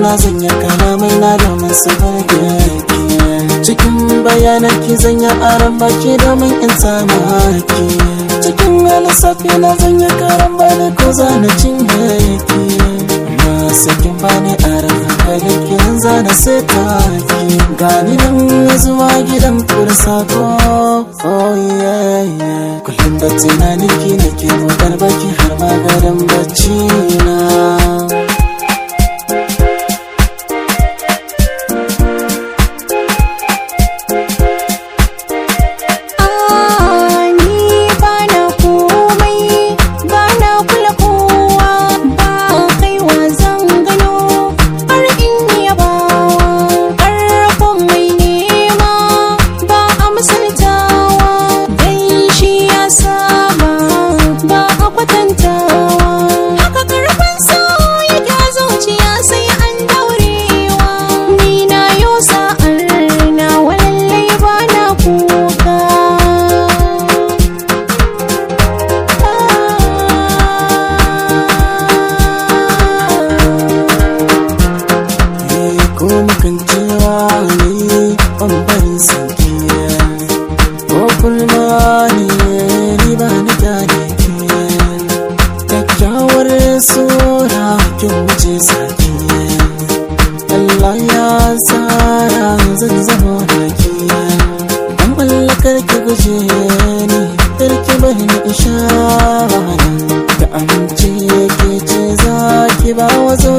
na zanya kalamai na domin su burge ki cikin bayanan ki zanya aron baki domin in samu haki cikin lissafi na zanya karan bani ko zana cinye ki na sakin bani aron hankali ki zana sai ki gani nan zuwa gidan kursako oh yeah yeah kullum da tunanin ki nake motar baki har ma garin bacci na ni bana komai bana kula kowa ba kaiwa zan gano har in yabawa ƙarfin mai nema ba a misaltawa dan shi ya saba ba a kwatantawa haka karfin so yake a zuciya sai an daurewa ni na yau sa'ar na walallai bana kuka Eh, ko mukan cewa ne bambarin sauki ko kulma ne ni ba na gane ki kyakkyawar sura kin wuce saki Allah ya tsara zan zama da ki dan mallakar ki guje ni karki bari na ishara da amince ke ce za ki ba wa